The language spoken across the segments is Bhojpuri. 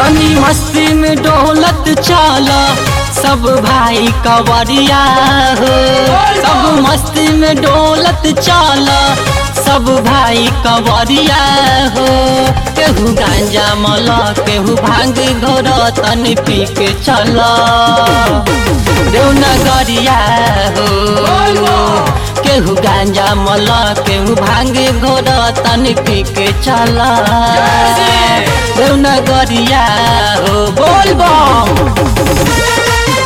तनी मस्ती में डोलत चला सब भाई कवरिया हो सब मस्ती में डोलत चला सब भाई कवरिया हो केहू गांजा मला केहू भांग घोर तनी पी के चला देवनगरिया हो केहू गांजा मला केहू भांग घोर तनी पी के चला देवनगरिया हो बोल बम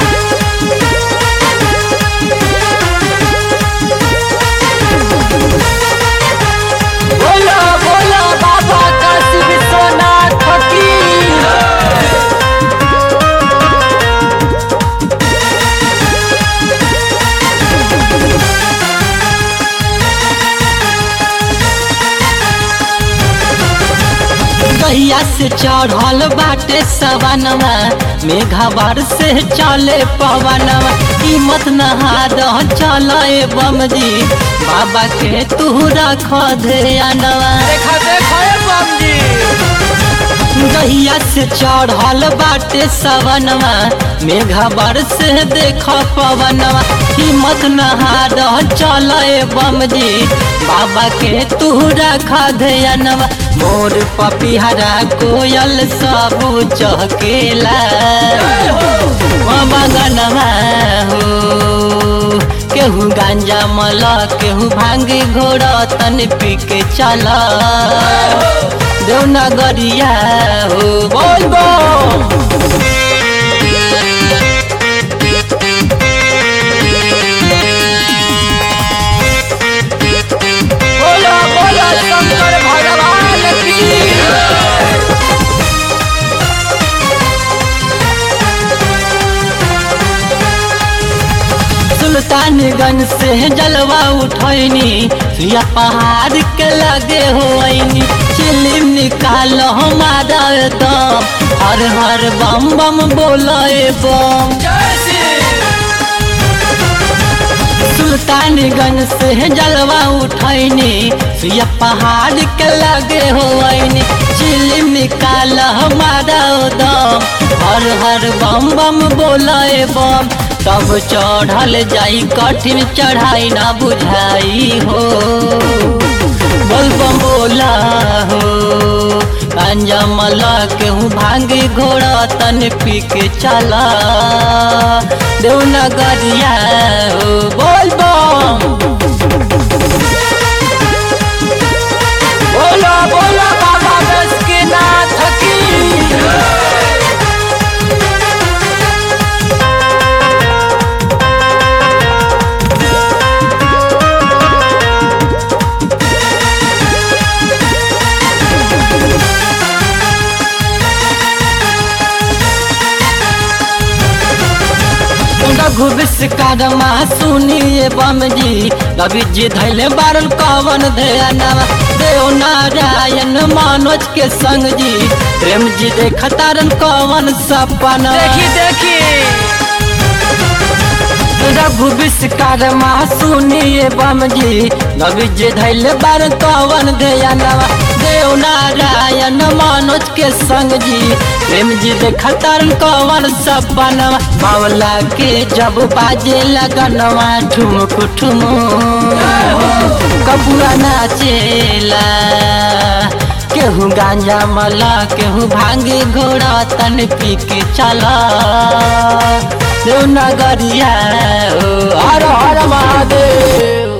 बोलो बोलो बाबा काशी विश्वनाथ फकीर गैया से चढ़ल बाटे सवनवा मेघावर से चले पवनवा कीमत नहाद चल बम जी बाबा के तू रख ध्यानवा देखा देखा ए बम जी गैया से चढ़ल बाटे सवनवा मेघावर से देख पवनवा कीमत नहाद चल बम जी बाबा के तू रख ध्यानवा मोर पपिहरा कोयल सब चहकेला मगनवा हो केहू गांजा मला केहू भांगे घोड़ तन पी के चला देवनगरिया हो बोल बम बोलो बोलो शंकर भगवान की सुल्तानगंज से जलवा उठैनी सुया पहाड़ के लगे होइनी चिलिम निकाल हमारा दम हर हर बम बम बोले बम जय श्री सुल्तानगंज से जलवा उठैनी सुया पहाड़ के लगे होइनी चिलिम निकाल हमारा दम हर हर बम बम बोले बम तब चढ़ल जाई कठिन चढ़ाई ना बुझाई हो बोल बम बोला हो गांजा मला केहू भांगे घोड़ा तन पी के चला देवनगरिया हो बोल बम बोलो बोलो बाबा बैसकीनाथ की रघु विश्वकर्मा सुनिए बम जी रवि जी धैले बारल कवन ध्यानवा देव नारायण मनोज के संग जी प्रेम जी देखतारन कवन सपना देखी देखी रघु विश्वकर्मा सुनिए बम जी रवि जी धैले बारल कवन ध्यानवा देव नारायण मनोज के संग जी प्रेम जी देखतारन कवन सपना बावला के जब बाजे लगनवा ठुमक ठुमुक कपुआ नाचेला केहू गांजा मला केहू भांगे घोड़ा तन पी के चला देवनगरिया हो हर हर महादेव